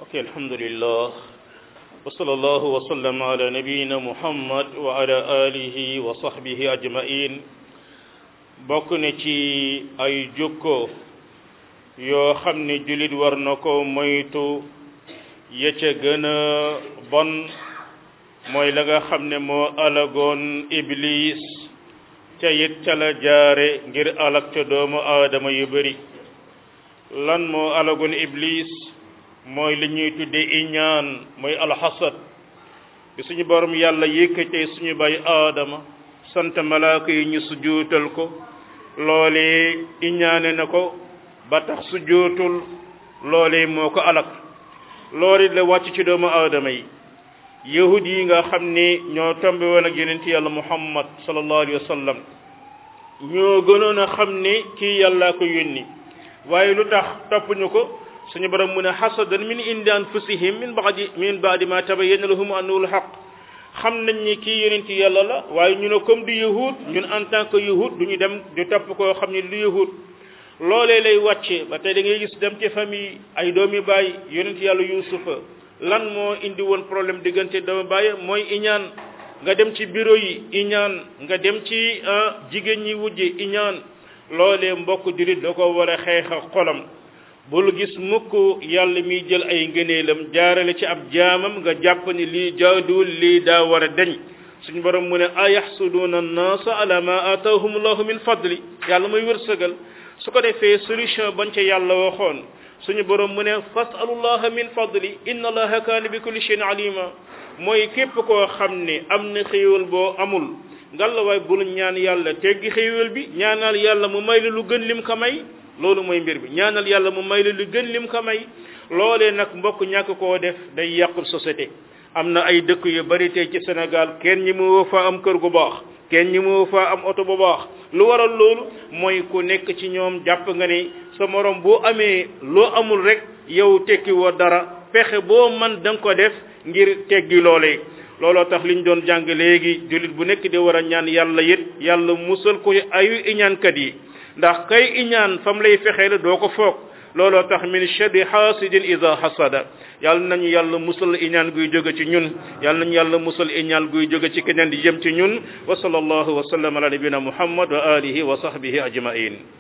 ok alhamdulillah wa sallallahu wa sallam ala nabiyina muhammad wa ala alihi wa sahbihi ajmain bokk na ci ay jukko yoo xam ne julit war na ko moytu ya ca gën a bon mooy la nga xam ne moo alagoon iblis ca it ca la jaare ngir alag ca doomu aadama yu bari lan moo alagoon iblis mooy li ñuy tudde iñaan mooy alxasad bi suñu borom yàlla yëkkatee suñu bay aadama sant malaaka yi ñu sujuutal ko loolee iñaane na ko ba tax sujuutul loolee moo ko alak loolu la wàcc ci doomu aadama yi yahud yi nga xam ni ñoo tombe woon ak yonent yàlla muhammad sallallahu alayhi wa sallam ñoo gënoon a xam ni kii yàllaa ko yónni waaye lu tax toppuñu ko suñu borom mu ne hasadan min indi anfusihim min baadi min baadi ma tabayyana lahum annahu alhaq xam nañ ni kii yonent yàlla la waaye ñu ne comme du yahud ñun en tant que yahud du ñu dem di topp koo xam ne du yahud loolee lay wàcce ba tey da ngay gis dem ci famille ay doomi baay yonent yàlla yusufa lan moo indi woon problème diggante doomi baay mooy iñaan nga dem ci bureau yi iñaan nga dem ci jigéen ñi wujje iñaan loolee mbokk jullit da ko war a xeex ak xolam bul gis mukk yàlla miy jël ay ngëneelam jaarale ci ab jaamam nga jàpp ni lii jaaduwul lii daa war a deñ suñu borom mu ne a yaxsuduuna annaasa ala ma ataahum allahu min fadli yàlla muy wërsëgal su ko defee solution bañ ca yàlla waxoon suñu borom mu ne fasalullaha min fadli inna allaha kaana bi kulli shay'in alima mooy képp koo xam ne am na xéewal boo amul ngalawaay bul ñaan yàlla teggi xéewal bi ñaanal yàlla mu may la lu gën lim ko may loolu mooy mbir bi ñaanal yàlla mu may la lu gën lim ko may loolee nag mbokk ñàkk koo def day yàqul société am na ay dëkk yu bari tey ci Sénégal kenn ñi mu fa am kër gu baax kenn ñi mu fa am oto bu baax lu waral loolu mooy ku nekk ci ñoom jàpp nga ni sa morom boo amee loo amul rek yow tekki woo dara pexe boo man da nga ko def ngir teggi loolee looloo tax liñ doon jàng léegi jullit bu nekk di war a ñaan yàlla it yàlla musal ko ayu iñaankat yi ndax kay iñaan fam lay fexee la doo ko foog looloo tax min sharri hasidin ida hasada yàlla nañu yàlla musal iñaan guy jóge ci ñun yàlla nañu yàlla musal iñaan guy jóge ci keneen di jëm ci ñun wa sallallahu wa sallam ala nabina muhammad wa alihi wa sahbihi ajmain